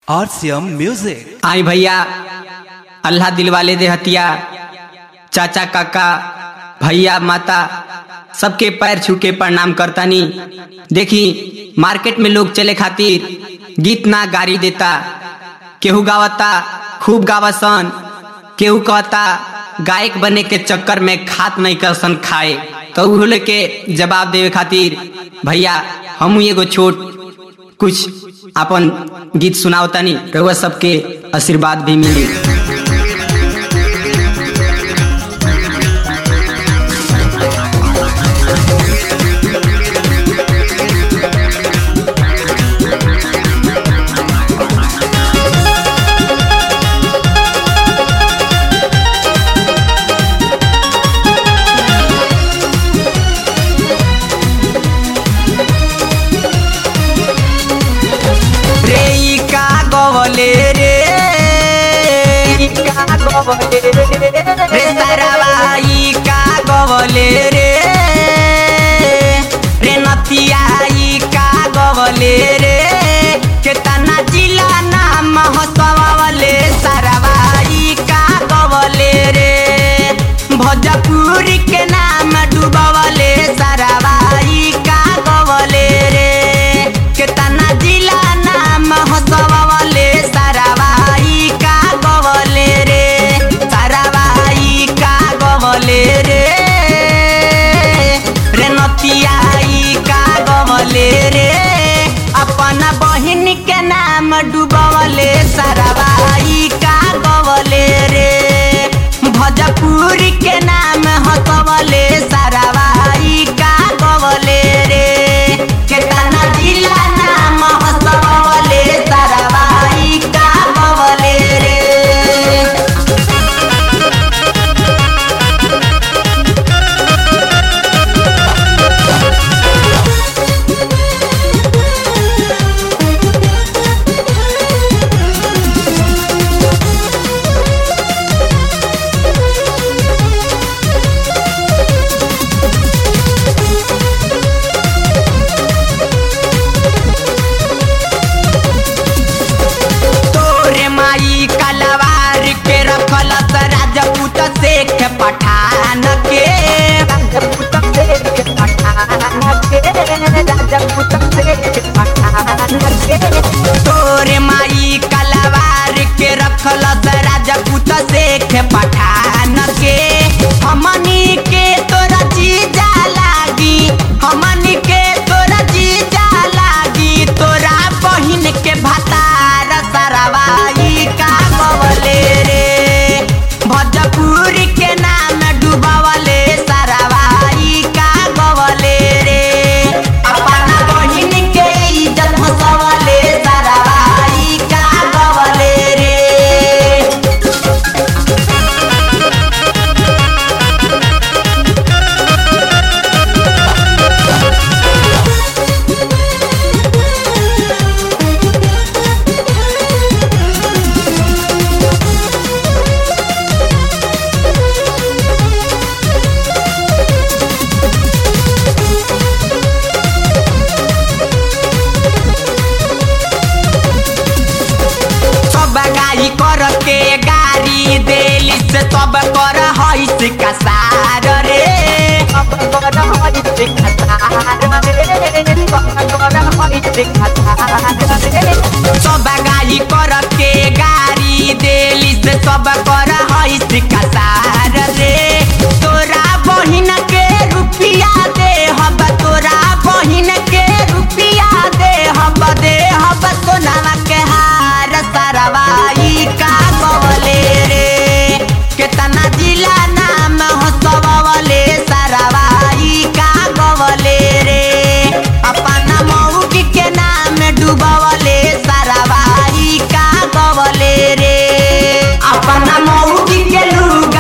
RCM Music. आई भैया अल्लाह दिल वाले देहतिया चाचा काका भैया माता सबके पैर छू के प्रणाम करतानी देखी मार्केट में लोग चले खातिर गीत ना गाड़ी देता केहू गावता खूब गावसन केहू कहता गायक बने के चक्कर में खात नहीं करसन खाए तो उ के जवाब देवे खातिर भैया हम एगो छोट कुछ अपन गीत सुनावतानी रउआ सबके आशीर्वाद भी मिली रे ई का गवले रे ई का गवले रे सरवा ई का गवले रे रे नतिया ई का गवले रे केतना जिला नाम हसवले सरवा ई का गवले रे भोजपुरी के नाम डूबवले सरवा ई का गवले रे केतना जिला नाम हसवले सरवाई का गवले रे सरवाई का गवले रे रे नतियाई का गवले रे अपन बहिन के नाम डूबवले सरवाई का गवले रे भोजपुरी के नाम हसवले सरवाई का गवले रे केतना जिला नाम हसवले सरवाई का गवले रे तोरे माई कलवार के रखल त राजपूत शेख पठान के राजपूत शेख पठान के राजपूत शेख पठान के तोरे माई कलवार के रखल त राजपूत शेख पठान के हमनी के तोरा जीजा लागी हमनी के तोरा जीजा लागी तोरा बहिन के भतार सरवाई का गवले रे भोजपुरी के नाम डूबवले सरवाई का गवले रे अपना बहिन के इज्जत हसवले सरवाई का गवले रे सब गाई कर के गाड़ी देली से सब कर हईस कसार रे सब कर हईस कसार रे सब कर हईस कसार रे सब गाई कर के गाड़ी देली से सब कर हईस कसार रे तोरा बहिन के रुपिया दे हब तोरा बहिन के रुपिया दे हब दे हब सोनावा के हार सरवाई का गवले रे केतना जिला नाम हसवले सरवाई का गवले रे अपना मऊकी के नाम डूबवले सरवाई का गवले रे अपना मऊकी के लुगा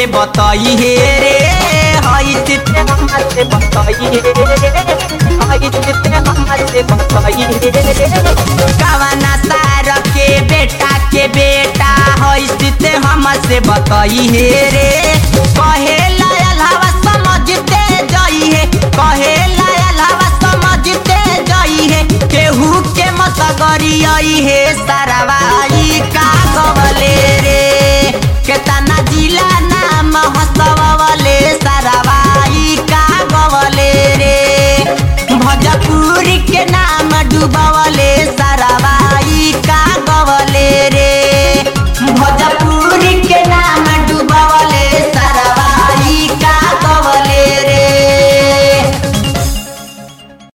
हमसे बताई हे रे हई चिते हमसे बताई हे रे हई चिते हमसे बताई हे रे कवना सार के बेटा के बेटा हई चिते हमसे बताई हे रे कहे लायल हवा समझते जाई है कहे लायल हवा समझते जाई है केहू के मत करी आई है सा